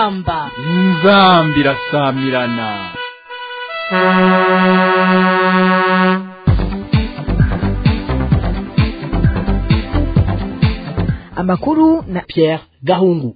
inzamba inzambi irasamirana amakuru na Pierre Gahungu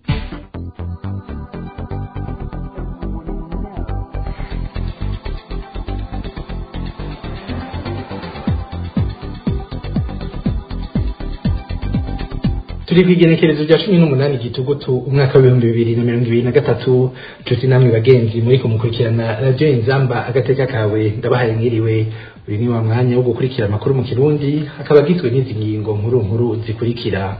turi ku igenekerezo rya cumi n'umunani gitugutu umwaka w'ibihumbi bibiri na mirongo ibiri na gatatu nshuti namwe bagenzi muri kumukurikirana radiyo inzamba agateka kawe ndabahaye mwiriwe uyu ni wa mwanya wo gukurikira amakuru mu kirundi akaba agizwe n'izi ngingo nkuru nkuru zikurikira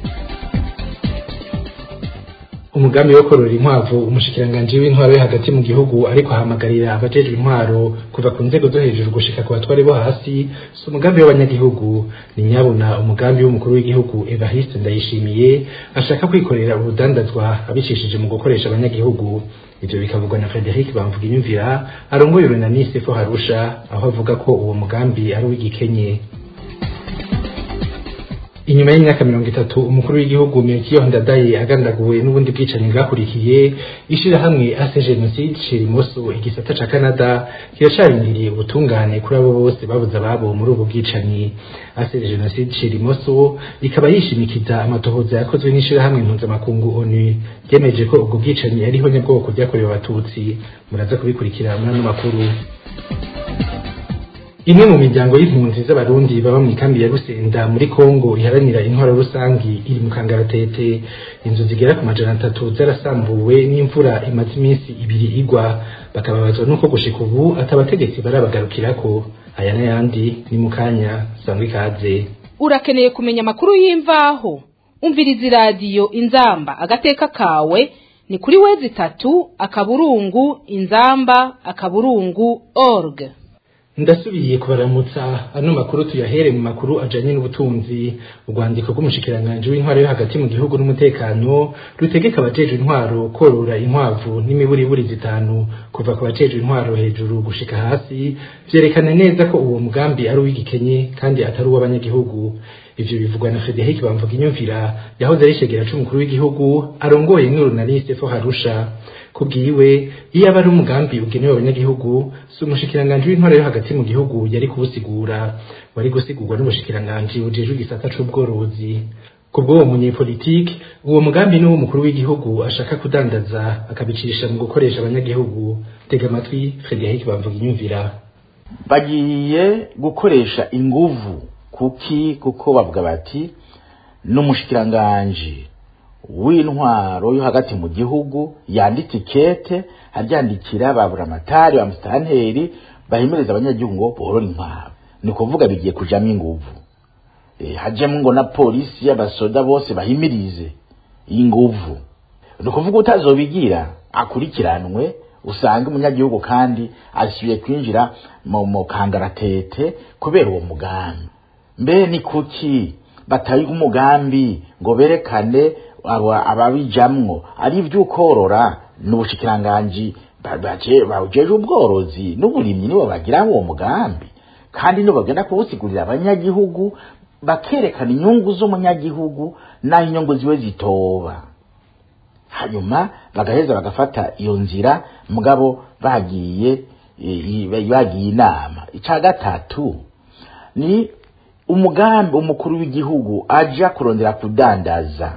umugambi wo korora inkwavu umushikiranganji w'intwaro yo hagati mu gihugu ariko ahamagarira abajejwe intwaro kuva ku nzego zo hejuru gushika ku batware bo hasi si umugambi w'abanyagihugu ni nyabuna umugambi w'umukuru w'igihugu Evariste Ndayishimiye ashaka kwikorera urudandazwa abicishije mu gukoresha abanyagihugu ivyo bikavugwa na Frederic Bamvuga inyumvira arongoye urunanise fo harusha aho avuga ko uwo mugambi ari uw'igikenye inyuma y'imyaka mirongo itatu umukuru w'igihugu Melchior Ndadaye agandaguwe n'ubundi bwicanyi bwakurikiye ishirahamwe ase genocide Shirimoso igisata ca Canada kiracarindiriye ubutungane kuri abo bose babuze ababo muri ubu bwicanyi ase genocide Shirimoso ikaba yishimikiza amatohoza yakozwe n'ishirahamwe mpuzamakungu ONU ryemeje ko ubwo bwicanyi ariho nyabwoko byakorewe abatutsi muraza kubikurikira muri ano makuru imwe mu miryango y'impunzi z'abarundi baba mu ikambi ya Rusenda muri Kongo iharanira intwaro rusangi iri mu kangaratete inzu zigera ku majana atatu zarasambuwe n'imvura imaze iminsi ibiri igwa bakababazwa nuko gushika ubu atabategetsi barabagarukirako aya n'ayandi ni mu kanya sangwa ikaze urakeneye kumenya amakuru y'imvaho umviriza iradiyo inzamba agateka kawe ni kuri wezi itatu akaburungu inzamba akaburungu org ndasubiye kubaramutsa ano makuru tuyahere mu makuru ajanye n'ubutunzi urwandiko rw'umushikiranganji w'intwaro yo hagati mu gihugu n'umutekano rutegeka abajejwe intwaro korora inkwavu n'imiburiburi zitanu kuva ku bajejwe intwaro hejuru gushika hasi vyerekana neza ko uwo mugambi ari uw'igikenye kandi atari uw'abanyagihugu ivyo bivugwa na Frederic Bamvuga inyumvira yahoze ari shegera c'umukuru w'igihugu arongoye n'urunaliste fo harusha kubwiwe iyo aba ari umugambi ugenewe abanyagihugu si umushikiranganji w'intwaro yo hagati mu gihugu yari kuwusigura wari gusigurwa n'umushikiranganji ujejwe igisata c'ubworozi kubw'uwo munyepolitike uwo mugambi ni umukuru w'igihugu ashaka kudandaza akabicisha mu gukoresha abanyagihugu tega amatwi Frederic Bamvuga inyumvira bagiye gukoresha inguvu kuki kuko bavuga bati n'umushikiranganji w'intwaro yo hagati mu gihugu yanditse ikete aryandikira ba buramatari ba musitanteri bahimiriza abanyagihugu ngo borore inkwavu ni kuvuga bigiye kujamo inguvu e, hajemo ngo na polisi y'abasoda bose bahimirize inguvu ni ukuvuga utazobigira akurikiranwe usanga umunyagihugu kandi asubiye kwinjira mu kangaratete kubera uwo mugambi mbe ni kuki batari umugambi ngo berekane ababijamwo ari ivy'ukorora n'ubushikiranganji bawujeje ubworozi n'uburimyi nibo bagira uwo mugambi kandi nibo bagenda kuwusigurira abanyagihugu bakerekana inyungu z'umunyagihugu n'aho inyungu ziwe zitoba hanyuma bagaheza bagafata iyo nzira mugabo bagiye bagiye inama ica gatatu ni umugambi umukuru w'igihugu aja kurondera kudandaza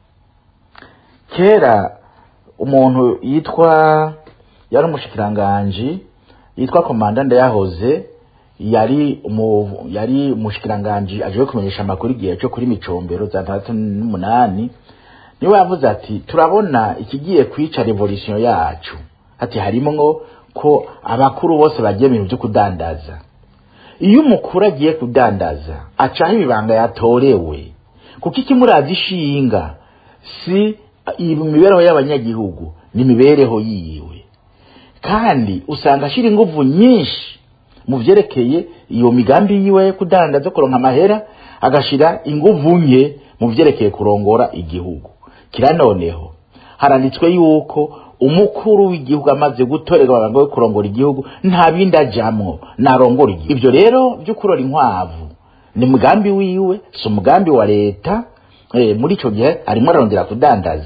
kera umuntu yitwa yari umushikiranganji yitwa komanda ndayahoze yari umu, yari umushikiranganji aje kumenyesha amakuru igihe cyo kuri micombero za tandatu n'umunani niwe yavuze ati turabona ikigiye kwica revolution yacu ati harimo ngo ko abakuru bose bagiye mu bintu byo kudandaza iyo umukuru agiye kudandaza acaho ibibanga yatorewe kuko ikimuraza ishinga si imibereho y'abanyagihugu ni imibereho yiwe kandi usanga ashyira ingufu nyinshi mu byerekeye iyo migambi yiwe yo kudandaza kuronka amahera agashyira ingufu nke mu byerekeye kurongora igihugu kira noneho haranditswe yuko umukuru w'igihugu amaze gutorerwa abantu yo kurongora igihugu nta bindi ajamwo narongora igihugu ibyo rero byo kurora inkwavu ni umugambi wiwe si umugambi wa leta eh, muri icyo gihe arimo ararondera kudandaza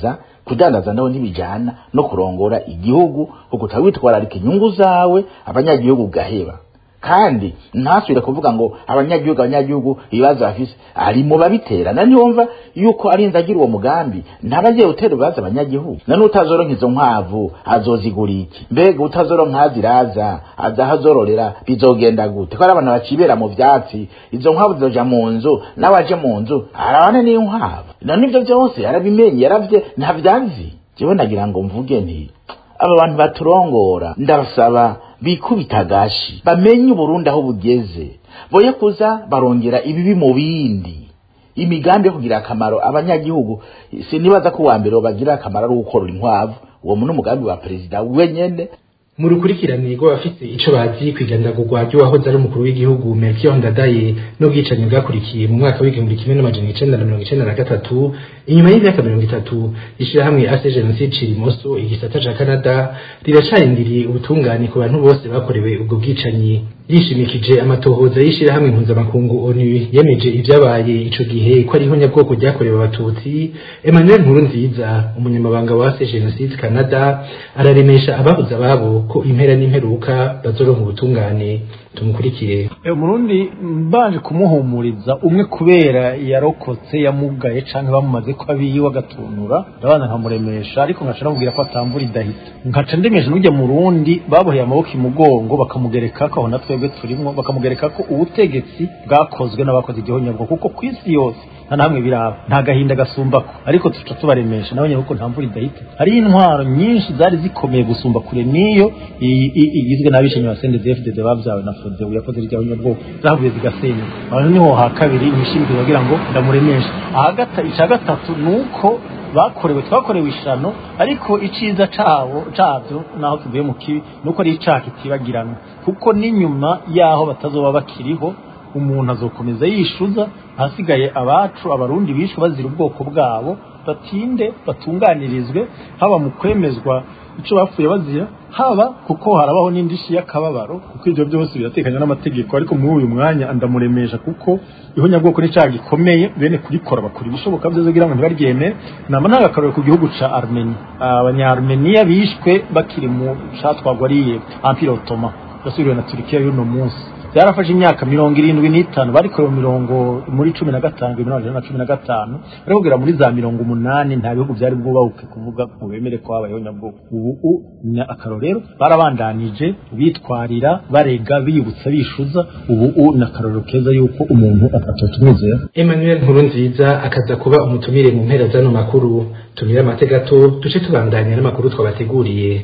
kudandaza naho ntibijana no kurongora igihugu kuko utawitwararika inyungu zawe abanyagihugu gaheba kandi ntasubire kuvuga ngo abanyagihugu abanyagihugu ibibazo bafise ari mu babiterana niyumva yuko ari agira uwo mugambi ntabagiye gutera ibibazo abanyagihugu none utazoronka izo nkwavu azozigura iki mbega utazoronka aziraza azahazororera bizogenda gute ko ari abantu bacibera mu vyatsi izo nkwavu zizoja mu nzu n'abaje mu nzu arabane n'inkwavu none ivyo vyose yarabimenye yaravye ntavyazi jewe nagira ngo mvuge nti aba bantu baturongora ndabasaba bikubita agashi bamenye uburundi aho bugeze boye kuza barongera ibibi mu bindi imigambi yo kugira akamaro abanyagihugu sinibaza ko uwa mbere bagira akamaro ari ugukorora inkwavu uwo ni umugambi wa perezida wenyene mu rukurikirane rw'abafite ico bazi kwigandagurwa ry'uwahoze ari umukuru w'igihugu Melchior Ndadaye n'ubwicanyi bwakurikiye mu mwaka w'igihumbi kimwe n'amajana icenda na mirongo icenda na gatatu inyuma y'imyaka mirongo itatu ishirahamwe ase jenoside cirimoso igisata ca canada riracarindiriye ubutungane ku bantu bose bakorewe ubwo bwicanyi yishimikije amatohoza y'ishirahamwe mpuzamakungu onu yemeje ivyabaye ico gihe ko ariho nyabwoko ryakorewe abatutsi emmanuel nkurunziza umunyamabanga wa ase jenoside canada araremesha ababuze ababo ko impera n'imperuka bazoronka ubutungane tumukurikire umurundi mbanje kumuhumuriza umwe kubera yarokotse yamugaye canke bamumaze ko abiyiwe agatunura ndabanza nkamuremesha ariko nkaca namubwira ko atambura idahita nkaca ndemesha n'ujya murundi baboheye amaboko imugongo bakamugereka ko aho na twebwe turimwo bakamugereka ko ubutegetsi bwakozwe n'abakoze igihonyabwo kuko ku isi yose nta namwe biraba nta gahinda gasumbako ariko tuca tubaremesha nawe nyine kuko nta mvura idahita hariho intwaro nyinshi zari zikomeye gusumba kure n'iyo igizwe n'abishenyi ba sendezi fdd babyawe na fodebu yakoze irya nyabwoko zavuye zigasenyuka aho niho ha kabiri nishimire kugira ngo ndamuremeshe ahagata icya gatatu ni uko bakorewe twakorewe ishano ariko iciza cabo cabyo naho kivuye mu kibi nuko ari icaha kitibagirana kuko n'inyuma yaho batazoba bakiriho umuntu azokomeza yishuza ahasigaye abacu abarundi bishwe bazira ubwoko bwabo batinde batunganirizwe haba mu kwemezwa ico bapfuye bazira haba kuko harabaho n'indishi y'akababaro kuko ibyo byose biratekanye n'amategeko ariko muri uyu mwanya ndamuremesha kuko ihonyabwoko ni cyaha gikomeye bene kurikora bakora ibishoboka byose kugira ngo ntibaryemere nama ntago akarore ku gihugu ca armenia abanya-armenia bishwe bakiri mu catwagwa ari empire ottoman yasubiriwe na turikiya y'uno munsi byarafashe imyaka mirongo irindwi n'itanu barikorewe mirongo muri cumi na gatanu ibihumbi na cumi na gatanu ariko kugera muri za mirongo umunani nta bihugu byari bwubahuke kuvuga ngo bemere ko habayeho nyabwoko ubu ni akarorero barabandanije bitwarira barega biyibutsa bishuza ubu ni akarorero keza yuko umuntu atatumwizera emmanuel nkurunziza akaza kuba umutumire mu mpera z'ano makuru tumire amate gato duce tubandanya n'amakuru twabateguriye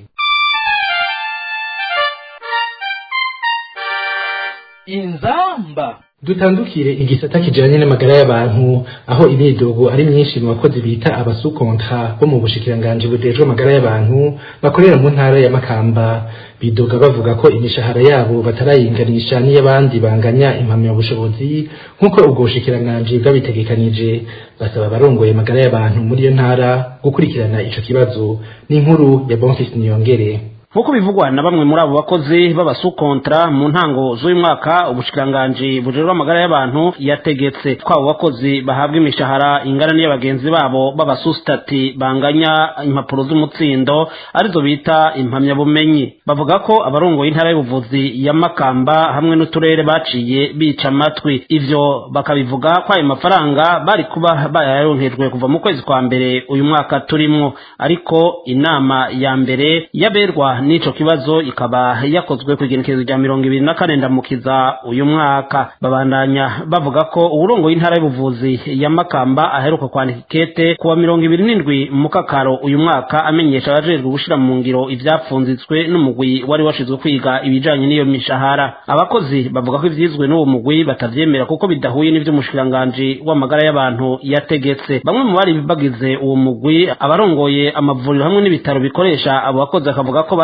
inzamba dutandukire igisata kijanye n'amagara y'abantu aho imidogo ari myinshi mu bakozi bita abasukontra bo mu bushikiranganji bujejwe amagara y'abantu bakorera mu ntara ya Makamba bidoga bavuga ko imishahara yabo batarayinganisha n'iy'abandi banganya impamyabushobozi nk'uko ubwo bushikiranganji bwabitegekanije basaba abarongoye amagara y'abantu muri iyo ntara gukurikirana ico kibazo n'inkuru ya Bonfils Niyongere nk'uko bivugwa na bamwe muri abo bakozi b'abasukontra mu ntango z'uyu mwaka ubushikiranganji bujejwe amagara y'abantu yategetse ko abo bakozi bahabwa imishahara ingana n'iya bagenzi babo b'abasusitati banganya impapuro z'umutsindo arizo bita impamyabumenyi bavuga ko abarongoye intara y'ubuvuzi ya makamba hamwe n'uturere baciye bica amatwi ivyo bakabivuga ko ayo mafaranga bari kuba bayaronkejwe kuva mu kwezi kwa mbere uyu mwaka turimwo ariko inama ya mbere yaberwa n'ico kibazo ikaba yakozwe ku igenekerezo rya mirongo ibiri na kane ndamukiza uyu mwaka babandanya bavuga ko uwurongoye intara y'ubuvuzi ya makamba aheruka kwandika ikete kuwa mirongo ibiri n'indwi mu kakaro uyu mwaka amenyesha abajejwe gushira mu ngiro ivyapfunzitswe n'umugwi wari washizwe kwiga ibijanye n'iyo mishahara abakozi bavuga ko ivyizwe n'uwo mugwi batavyemera kuko bidahuye n'ivy'umushikiranganji w'amagara y'abantu yategetse bamwe mu bari bagize uwo mugwi abarongoye amavuriro hamwe n'ibitaro bikoresha abo bakozi bakavuga ko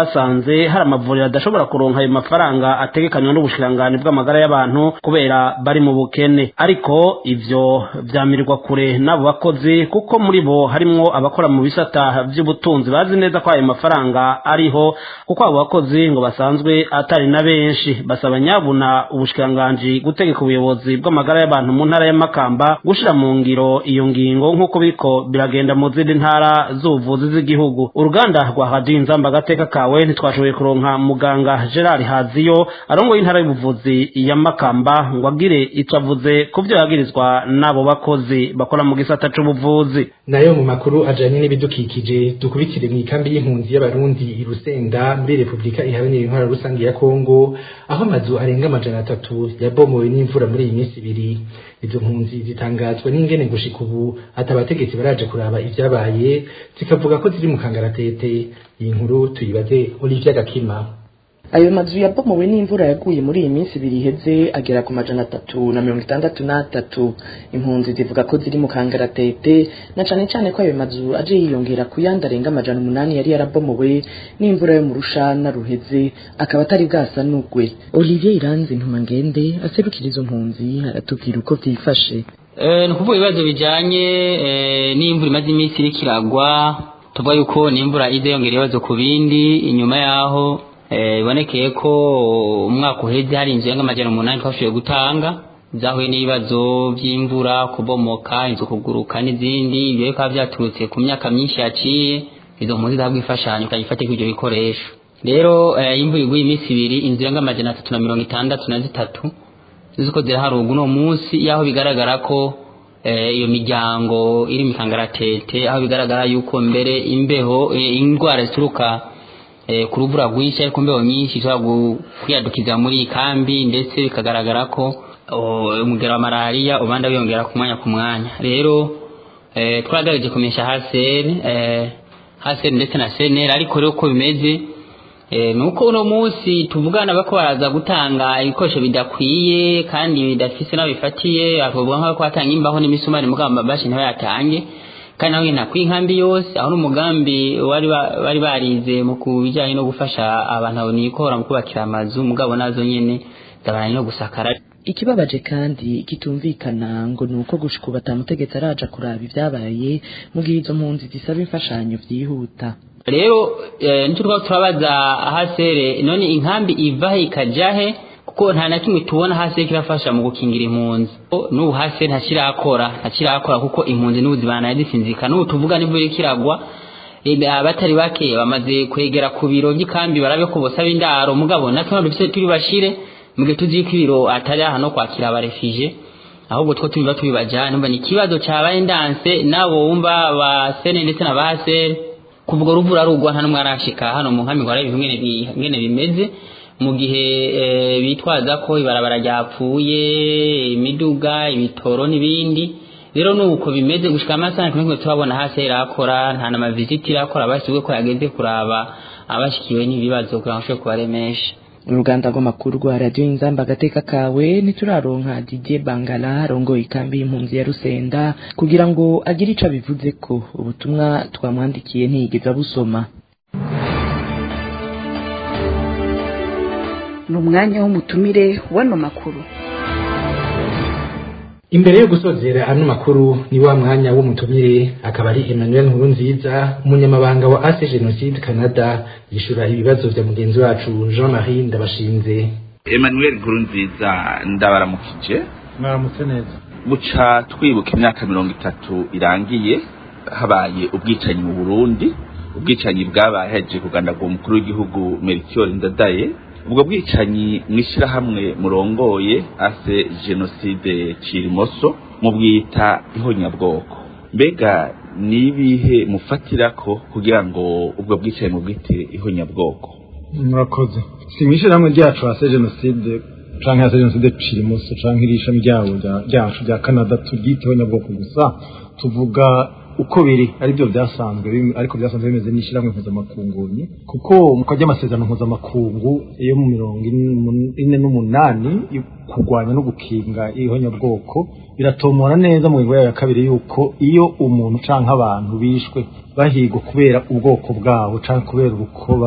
basanze hari amavuriro adashobora kuronka ayo mafaranga ategekanywa n'ubushikiranganji bw'amagara y'abantu kubera bari mu bukene ariko ivyo vyamirirwa kure n'abo bakozi kuko muri bo harimwo abakora mu bisata vy'ubutunzi bazi neza ko ayo mafaranga ariho kuko abo bakozi ngo basanzwe atari na benshi basaba nyabuna ubushikiranganji gutegeka ubuyobozi bw'amagara y'abantu mu ntara ya Makamba gushira mu ngiro iyo ngingo nk'uko biriko biragenda mu zindi ntara z'ubuvuzi z'igihugu uruganda rwa radiyo inzamba agateka kawe ntitwashoboye kuronka muganga gerard haziyo arongoye intara y'ubuvuzi ya makamba ngo agire ico avuze ku vyo yagirizwa n'abo bakozi bakora mu gisata c'ubuvuzi nayo mu makuru ajanye n'ibidukikije dukubitire mu ikambi y'impunzi y'abarundi i Rusenda muri Repubulika iharanira intwara rusange ya Kongo aho amazu arenga amajana atatu yabomowe n'imvura muri iyi minsi ibiri izo mpunzi zitangazwa n'ingene gushika ubu ati abategetsi baraje kuraba ivyabaye zikavuga ko ziri mu kangaratete iyi nkuru tuyibaze Olivier Gakima ayo mazu yabomowe n'imvura yaguye muri iyi minsi ibiri iheze agera ku majana atatu na mirongo itandatu n'atatu impunzi zivuga ko ziri mu kangaratete na cane cane ko ayo mazu aje yiyongera ku yandi arenga amajana umunani yari yarabomowe n'imvura yo mu rushana ruheze akaba atari bwasanugwe olivier iranzi ntumangende aserukira izo mpunzi aratubwira uko vyifashe ni ukuvuga ibibazo bijanye n'imvura imaze iminsi iriko iragwa tuvuga yuko n'imvura iza yongera ibibazo ku bindi inyuma yaho bibonekeye ko umwaka uheze hari inzu y'amajana umunani twashoboye gutanga zahuye n'ibibazo by'imvura kubomoka inzu kuguruka n'izindi ibyo bikaba byaturutse ku myaka myinshi yaciye izo mpunzi zihabwa imfashanyo ikajya ifatika ibyo bikoresho rero imvura iguye iminsi ibiri inzu y'amajana atatu na mirongo itandatu na zitatu ziko ziraharugwa uno munsi y'aho bigaragara ko iyo miryango iri mu kangaratete aho bigaragara yuko mbere imbeho indwara zituruka ku rubura rwinshi ariko imbeho nyinshi ishobora kwiyadukiza muri iyi kambi ndetse bikagaragara ko umugero wa malariya ubanda wiyongera ku mwanya ku mwanya rero twagerageje kumenyesha haseri haseri ndetse na seneri ariko rero uko bimeze ni uko uno munsi tuvugana bako baraza gutanga ibikoresho bidakwiye kandi bidafise n'aho bifatiye bakavuga nk'ako batanga imbaho n'imisumari mugamba bashi ntibayatange kandi nawe nta kw'inkambi yose aho n'umugambi bari barize mu bijyanye no gufasha abantu nikora mu kubakira amazu mugabo nazo nyene zabaranye no gusakara ikibabaje kandi kitumvikana ngo ni uko gushika ubu atamutegetsi araja kuraba ibyabaye mu gihe izo mpunzi zisaba imfashanyo vyihuta rero nicyo twaba turabaza hasere none inkambi ivahe ikajahe kuko nta na kimwe tubona hasi kirafasha mu gukingira impunzi n'ubu hasi ntakirakora ntakirakora kuko impunzi n'ubu zibana zisinzika n'ubu tuvuga n'imvura iriko iragwa abatari bake bamaze kwegera ku biro by'ikambi barabe ko bosaba indaro mugabo natwe dufise turi bashire mu gihe tuzi ko ibiro atari aha no kwakira abarefije ahubwo two tubiba tubibajana numva ni ikibazo cabaye ndanse nabo wumva ba sene ndetse na ba sere kuvuga uruvura rugwa nta n'umwe arashika hano mu nkambi ngo arabe ingene bimeze mu gihe bitwaza ko ibarabara ryapfuye imiduga ibitoro n'ibindi rero nuko bimeze gushika amasaha kimwe turabona hasi irakora nta na maviziti irakora bashyizwe ko yageze kuraba abashikiwe n'ibibazo kugira ngo ashobore kubaremesha uruganda rw'amakuru rwa radiyo inzamba agateka kawe ntituraronka didier bangala arongoye ikambi y'impunzi ya rusenda kugira ngo agire ico abivuze ko ubutumwa twamwandikiye ntiyigeze abusoma ni umwanya w'umutumire w'ano makuru imbere yo gusozera ano makuru ni wa mwanya w'umutumire akaba ari Emmanuel Nkurunziza umunyamabanga wa Ase Genocide Canada yishura ibibazo vya mugenzi wacu Jean-Marie Ndabashinze Emmanuel Nkurunziza ndabaramukije mwaramutse neza buca twibuka imyaka mirongo itatu irangiye habaye ubwicanyi mu Burundi ubwicanyi bwabaye haje kugandagura umukuru w'igihugu Melchior Ndadaye ubwo bwicanyi mw'ishyirahamwe murongoye ase jenoside cirimoso mubwita ihonyabwoko mbega nibihe mufatirako kugira ngo ubwo bwicanyi mubwite ihonyabwoko murakoze si mw'ishyirahamwe ryacu ase jenoside canke ase jenoside cirimoso canke iri ishami ryabo ryacu rya canada turyite ihonyabwoko gusa tuvuga uko biri ari byo byasanzwe ariko byasanzwe bimeze n'ishyirahamwe mpuzamakungu kuko mu kajya amasezerano mpuzamakungu yo mu mirongo ine n'umunani kurwanya no gukinga ihonyabwoko biratomora neza mu ngingo yayo ya kabiri yuko iyo umuntu canke abantu bishwe bahigwa kubera ubwoko bwabo canke kubera urukoba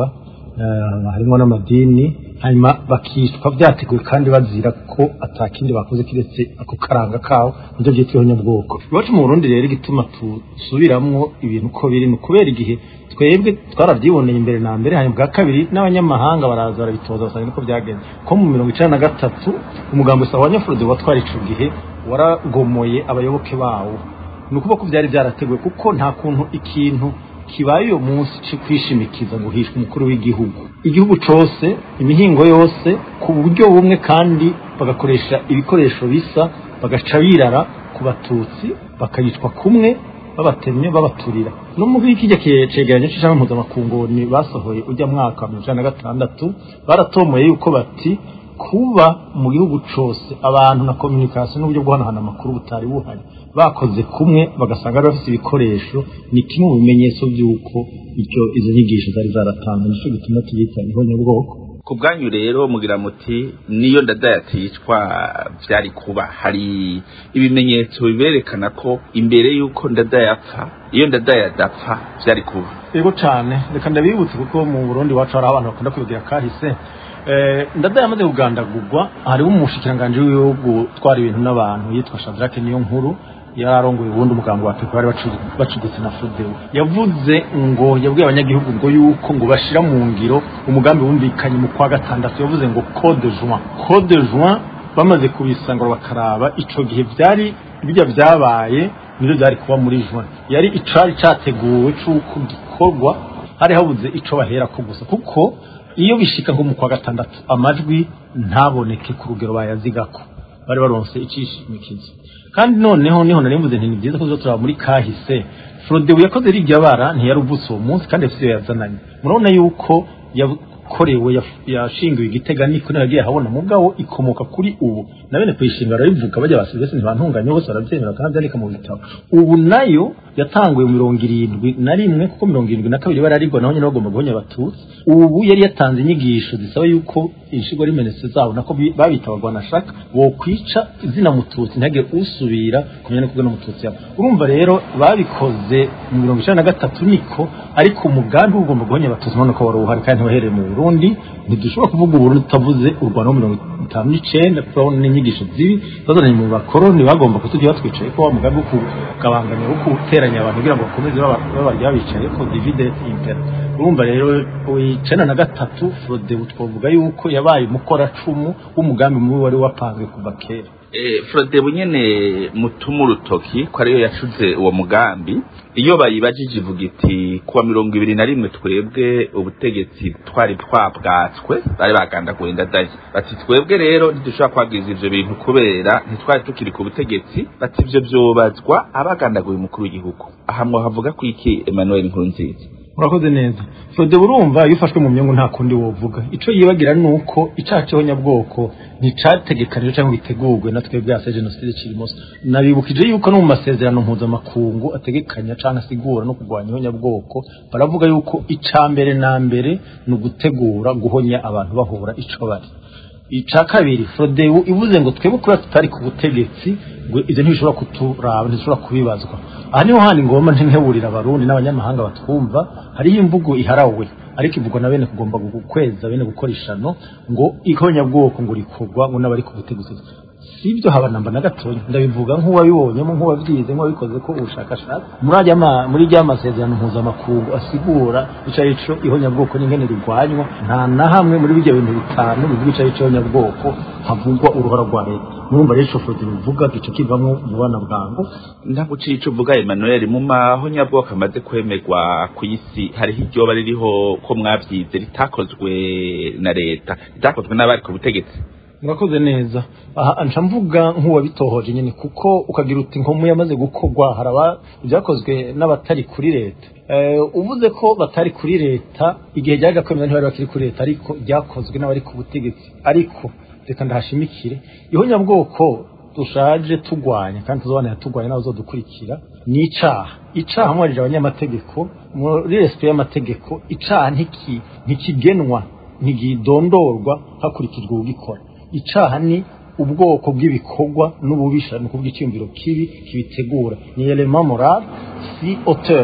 eh, harimo n'amadini hanyuma bakicwa byateguwe kandi bazira ko atakindi bakoze kiretse ako karanga kawo nibyo byitwa ihonyabwoko iwacu mu burundi rero igituma tusubiramwo ibintu uko biri ni ukubera igihe twebwe twarabyiboneye imbere na mbere hanyuma bwa kabiri n'abanyamahanga baraza barabitoza basanga niko byagenze ko mu mirongo icenda na gatatu umugambi usaba wa nyafurode watwara ico gihe waragomoye abayoboke bawo ni ukuvuga ko byari byarateguwe kuko nta kuntu ikintu kibaye uyo munsi cyo kwishimikiza ngo hishwe umukuru w'igihugu igihugu cose imihingo yose ku buryo bumwe kandi bagakoresha ibikoresho bisa bagaca birara ku batutsi bakayicwa kumwe babatemye babaturira no muri kijya cegeranyo c'ishami mpuzamakungu ni basohoye ujya mwaka wa mirongo icenda na gatandatu baratomoye yuko bati kuba mu gihugu cose abantu na communication n'uburyo bwo hanahana amakuru butari buhari bakoze kumwe bagasanga bari bafite ibikoresho ni kimwe mu bimenyetso by'uko icyo izo nyigisho zari zaratanzwe nicyo gituma tuyita ihonyabwoko ku bwanyu rero mugira muti niyo ndadaya aticwa byari kuba hari ibimenyetso biberekana ko imbere y'uko ndadaya apfa iyo ndadaya adapfa byari kuba yego cyane reka ndabibutse kuko mu burundi iwacu hari abantu bakunda kubigira kahise Eh, ndadaya amaze kugandagurwa hariho umushikiranganji w'ibihugu twara ibintu n'abantu yitwa shadrake niyo nkuru yararongoye ubundi umugambi wa pepe bari bacu- bacuditse na fudewe yavuze ngo yabwiye abanyagihugu ngo yuko ngo bashira mu ngiro umugambi wumvikanye mu kwa gatandatu yavuze ngo code juin code juin bamaze kubisangura bakaraba ico gihe byari bijya byabaye nibyo byari kuba muri juin yari icari categuwe c'uko gikorwa hari habuze ico baherako gusa kuko iyo bishika nko mu kwa gatandatu amajwi ntaboneke ku rugero bayazigako bari baronse icishimikizo kandi noneho niho nari mvuze nti ni byiza ko turaba muri kahise Frodebu yakoze rirya bara ntiyaruvutse uwo munsi kandi afite iyo yazananye murabona yuko yakorewe yaf- yashingiwe igitega niko nagiye habona mugabo ikomoka kuri ubu na bene kuyishinga barabivuga bajya basibese ntibantunganye bose barabyemera kandi byandika mu bitabo ubu nayo yatanguye mu mirongo irindwi na rimwe kuko mirongo irindwi na kabiri bararigwa naho nyine bagomba guhonya abatutsi ubu yari yatanze inyigisho zisaba yuko inshigo rimenetse zabo nako bi- babita abagwanashaka wokwica izina mututsi ntihagire usubira kumenya no kubwira umututsi yabo urumva rero babikoze mu mirongo icenda na gatatu niko ariko umugambi wo ugomba guhonya abatutsi urabona ko wari uhari kandi ntiwahereye mu burundi ntidushobora kuvuga uburundi tutavuze u rwanda wo mirongo itanu n'icenda turabona n'inyigisho zibi zazananye mu bakoroni bagomba kutujya batwicaye ko wa mugambi wo kugabanganya wo guteranya abantu kugira ngo bakomeze baba- babarya bicaye ko divide et impera urumva rero icenda na gatatu frodebu twavuga yuko yabaye umukoracumu w'umugambi mubi wari wapanzwe kuva kera Eh, Frodebu nyene mutuma urutoki ko ariyo yacuze uwo mugambi iyo bayibajije ivuga iti kuwa mirongo ibiri na rimwe twebwe ubutegetsi twari twabwatswe bari bagandaguye ndadaye bati twebwe rero ntidushobora kwagiriza ivyo bintu kubera ntitwari tukiri ku butegetsi bati ivyo vyobazwa abagandaguye umukuru w'igihugu aha mwahavuga ko iki Emmanuel Nkurunziza murakoze neza fode urumva iyo ufashwe mu myungu nta kundi wovuga ico yibagira ni uko icaha c'ihonyabwoko nticategekanijwe cyangwa gitegurwe na twebwe yase jenoside kirimoso nabibukije yuko no mu masezerano mpuzamakungu ategekanya canke asigura no kurwanya ihonyabwoko baravuga yuko ica mbere na mbere ni ugutegura guhonya abantu bahura ico bari ica kabiri frodebu ivuze ngo twebwe kubera tutari ku butegetsi ngo ivyo ntibishobora kuturaba ntibishobora kubibazwa aha niho handi ngomba ntinkeburira abarundi n'abanyamahanga batwumva hariho imvugo iharawe ariko ivugwa na bene kugomba gukweza bene gukora ishano ngo ihonyabwoko ngo rikorwa ngo n'abari ku butegetsi sibyo haba namba na gatonya ndabivuga nk'uwabibonyemo nk'uwabyize nk'uwabikoze ko ubushakashatsi muri ajya ma- muri rya masezerano mpuzamakungu asigura ico arico ihonyabwoko n'ingene rirwanywa nta na hamwe muri bijya bintu bitanu bivuga ico arico ihonyabwoko havugwa uruhara rwa leta murumva rero ico foto bivuga gico kivamwo mu bana bwangu ntabwo uciye ico uvuga Emmanuel mu maho nyabwoko amaze kwemerwa ku isi hariho iryoba ririho ko mwavyize ritakozwe na leta ritakozwe n'abari ku butegetsi murakoze neza aha nca mvuga nk'uwabitohoje nyine kuko ukagira uti nkomu yamaze gukorwa haraba ibyakozwe n'abatari kuri leta Eh, uvuze ko batari kuri leta igihe ryaje kwemera ntibari bakiri kuri leta ariko ryakozwe n'abari ku butegetsi ariko reka ndahashimikire ihonyabwoko dushaje tugwanya kandi tuzobanira tugwanya n'abazodukurikira ni icaha icaha mwarije abanyamategeko muri resipe y'amategeko icaha ntiki ntikigenwa ntigidondorwa hakurikijwe ugikora icaha ni ubwoko bw'ibikorwa n'ububisha ni ukuvuga icyumviro kibi kibitegura ni element moral si auteur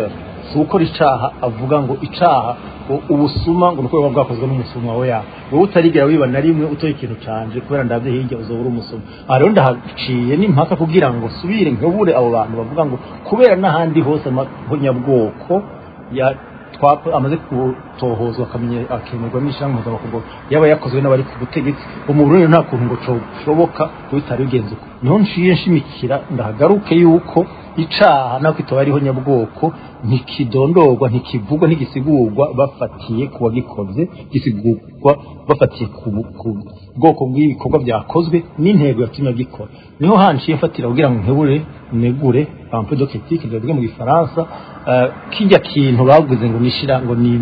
si ukora icaha avuga ngo icaha ngo ubusuma ngo nuko buba bwakozwe n'umusuma we ya wowe utarigera wiba na rimwe utoye ikintu canje kubera ndavye hirya uzobura umusuma aha rero ndahaciye n'impaka kugira ngo subire nkebure abo bantu bavuga ngo kubera n'ahandi hose amahonyabwoko ya twapa amaze gutohozwa akamenya akemerwa n'ishyirahamwe mpuzamakungu yaba yakozwe n'abari ku butegetsi mu Burundi nta kuntu ngo coshoboka kubitari bigenze uko niho nciye nshimikira ndahagaruke yuko icaha nako itoba ariho nyabwoko ntikidondorwa ntikivugwa ntigisigurwa bafatiye ku wagikoze gisigurwa bafatiye ku ku bwoko bw'ibikorwa byakozwe n'intego yatumye agikora niho hanciye mfatira kugira ngo nkebure negure un peu de critique ndavuga mu gifaransa uh, kijya kintu bavuze ngo nishira ngo ni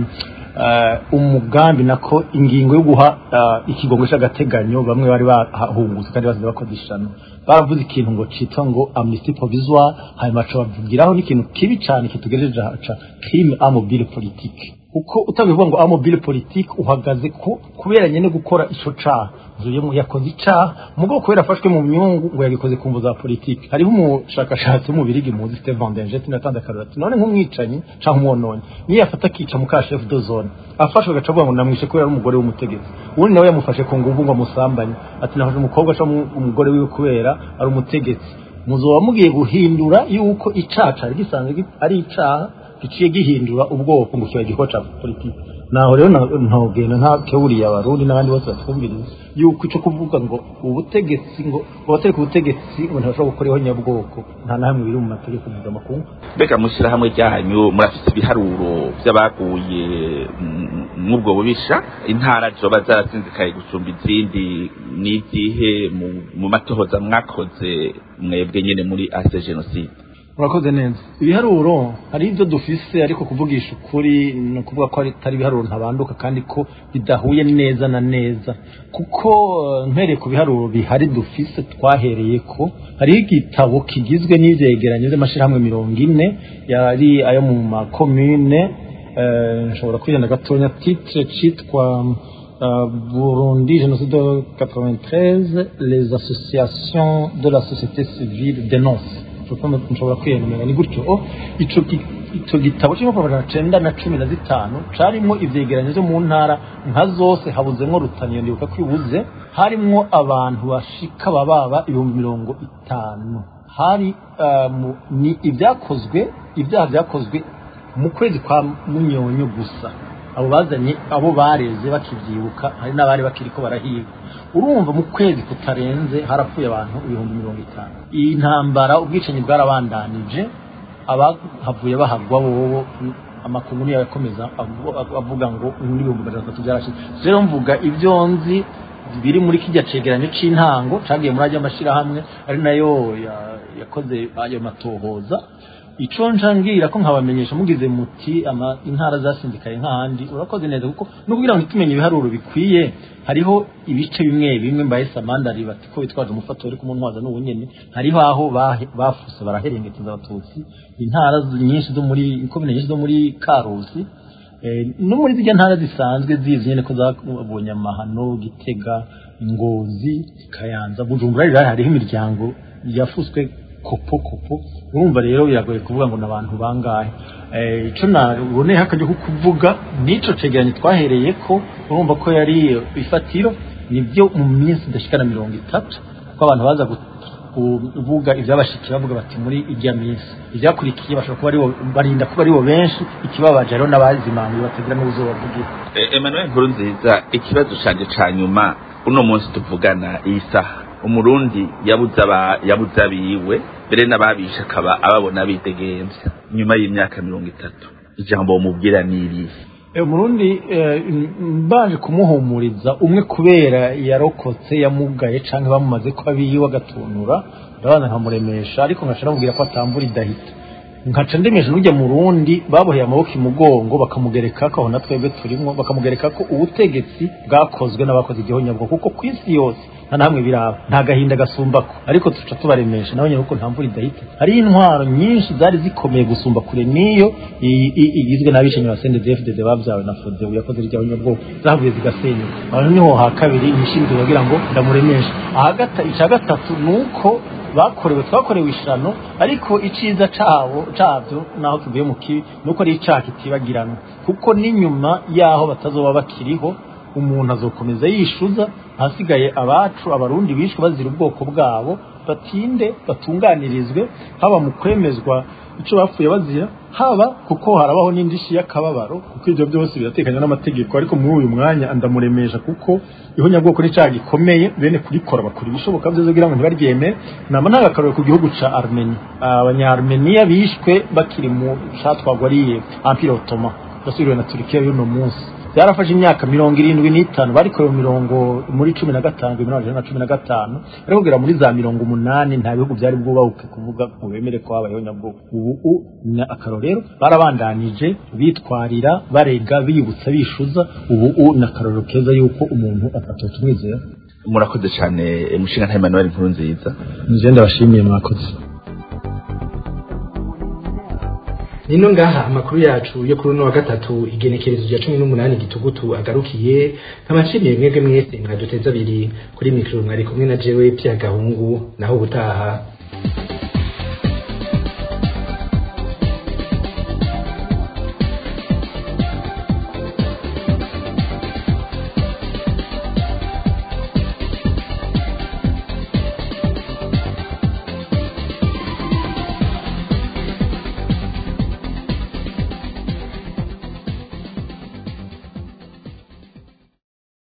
uh, umugambi nako ingingo yo guha uh, ikigongo cy'agateganyo bamwe bari bahungutse kandi bazize bakodishana baravuze ikintu ngo citwa ngo amnesty provisoire hanyuma bavugiraho n'ikintu kibi cyane kitugejeje haca crime a mobile politique uko utabivuga ngo amobile politique uhagaze ku kubera nyene gukora ico caha zuyemo yakoze icaha mugabo kubera afashwe mu myungu ngo yagikoze ku mvu za politike hariho umushakashatsi w'umubirigi muzi Stefan Danger tinatanze akaroti none nk'umwicanyi canke umwononyi niyo yafata akica mu ka chef de zone afashwe agaca avuga ngo namwishe kubera ari umugore w'umutegetsi ubundi nawe yamufashe ku nguvu ngo amusambanye ati nafashe umukobwa canke umugore wiwe kubera ari umutegetsi muzoba mugiye guhindura yuko icaha cari gisanzwe ari icaha giciye gihindura ubwoko ngo kiba igikorwa ca politiki naho rero ntogenda nta keburiye abarundi n'abandi bose batwumviriza yuko ico kuvuga ngo ubutegetsi ngo abatari ku butegetsi ngo ntibashobora gukora nyabwoko nta na hamwe biri mu mategeko mpuzamakungu mbega mushyirahamwe ryanyu murafite ibiharuro by'abaguye mw'ubwo bubisha intara zoba zarasinzikaye gusumba izindi n'izihe mu matohoza mwakoze mwebwe nyine muri ase jenoside urakoze neza ibiharuro hari ibyo dufise ariko kuvugisha ukuri ni ukuvuga ko atari ibiharuro ntabanduka kandi ko bidahuye neza na neza kuko mpereye ku biharuro bihari dufise twahereye ko hariho igitabo kigizwe n'ivyegeranyo by'amashyirahamwe mirongo ine yari ayo mu makomune nshobora kwirenda gatonya titre citwa Burundi, génocide de 93, les associations de la société civile dénoncent. nshobora kwiyemera ni gutyo ico ico gitabo cy'imyaka amajana cenda na cumi na zitanu carimwo ivyegeranyo vyo mu ntara nka zose habuzemwo rutaniyo ndibuka ko ibuze harimwo abantu bashika bababa ibihumbi mirongo itanu hari ni ibyakozwe ibyaha byakozwe mu kwezi kwa munyonyo gusa abo bazanye abo bareze bakivyibuka hari n'abari bakiriko barahirwa urumva mu kwezi kutarenze harapfuye abantu ibihumbi mirongo itanu iyi ntambara ubwicanyi bwarabandanije abahavuye bahagwa bobo amakuru niyo yakomeza avuga ngo n'ibihumbi magana atatu byarashize rero mvuga ibyo nzi biri muri kijya cegeranyo c'intango cagiye muri ajya amashirahamwe ari nayo yakoze ayo matohoza ico ncangira ko nkabamenyesha mugize muti ama intara zasindikaye nk'ahandi urakoze neza kuko no kugira ngo tumenye ibiharuro bikwiye hariho ibice bimwe bimwe mbaye samandari bati ko bitwaje umufato uri kumuntwaza n'ubu nyene hariho aho bafuse baraherengekeza abatutsi intara nyinshi zo muri ikomine nyinshi zo muri karusi no muri zirya ntara zisanzwe zizi nyene ko zabonye amahano gitega ngozi kayanza bujumbura rero hariho imiryango yafuswe kopo kopo urumva rero biragoye kuvuga ngo nabantu bangahe eh ico naboneye hakajya kuvuga nico cegeranye twahereye ko urumva ko yari ifatiro nibyo mu minsi ndashikana mirongo itatu ko abantu baza kuvuga ibyabashikiye bavuga bati muri ijya minsi ibyakurikiye bashobora kuba aribo barinda kuba aribo benshi ikibabaje rero n'abazimanuye batagira n'ubuzoba bw'igihe Emmanuel Nkuru nziza ikibazo canje ca nyuma uno munsi tuvugana iyi saha umurundi yabuze aba yabuze abiwe mbere n'ababisha akaba ababona bidegemvya nyuma y'imyaka mirongo itatu ijambo mubwira n'irihe umurundi mbanje kumuhumuriza umwe kubera yarokotse yamugaye canke bamumaze ko abiwe agatunura ndabanza nkamuremesha ariko nkaca namubwira ko atambura idahita nkaca ndemesha n'ujya mu rundi baboheye amaboko imugongo bakamugereka ko aho na twebwe turimwo bakamugereka ko ubutegetsi bwakozwe n'abakoze igihonyabwo kuko ku isi yose nta namwe biraba nta gahinda gasumbako ariko tuca tubaremesha nawe nyine kuko nta mvura idahita hariho intwaro nyinshi zari zikomeye gusumba kure n'iyo igizwe n'abicanyi ba CNDD-FDD babyawe na FODEBU yakoze irya nyabwoko zavuye zigasenyuka aho niho ha kabiri nishinzwe kugira ngo ndamuremesha aha icya gatatu ni uko bakorewe twakorewe ishano ariko iciza cabo cabyo naho kivuye mu kibi nuko ari icaha kitibagirana kuko n'inyuma yaho batazoba bakiriho umuntu azokomeza yishuza ahasigaye abacu abarundi bishwe bazira ubwoko bwabo batinde batunganirizwe haba mu kwemezwa icyo bapfuye bazira haba kuko harabaho n'indishi y'akababaro kuko ibyo byose biratekanye n'amategeko ariko muri uyu mwanya ndamuremesha kuko ihonyabwoko ni cyaha gikomeye bene kurikora bakora ibishoboka byose kugira ngo ntibaryemere nama nta gakaroro ku gihugu ca armenia abanya-armenia bishwe bakiri mu catwagwa ari empire ottoman yasubiriwe na turikiya y'uno munsi byarafashe imyaka mirongo irindwi n'itanu barikorewe mirongo muri cumi na gatanu ibihumbi bibiri na cumi na gatanu ariko kugera muri za mirongo umunani nta bihugu byari bwubahuke kuvuga ngo bemere ko habayeho nyabwoko ubu ni akarorero barabandanije bitwarira barega biyibutsa bishuza ubu ni akarorero keza yuko umuntu atatu umwizera murakoze cyane mushinga nta Emmanuel nkuru nziza nje ndabashimiye mwakoze nino ngaha amakuru yacu yo kuri uno wa gatatu igenekerezo rya cumi n'umunani gitugutu agarukiye nkabashimiye mwebwe mwese mwaduteza abiri kuri mikoro mwari kumwe na jewe pya gahungu naho ubutaha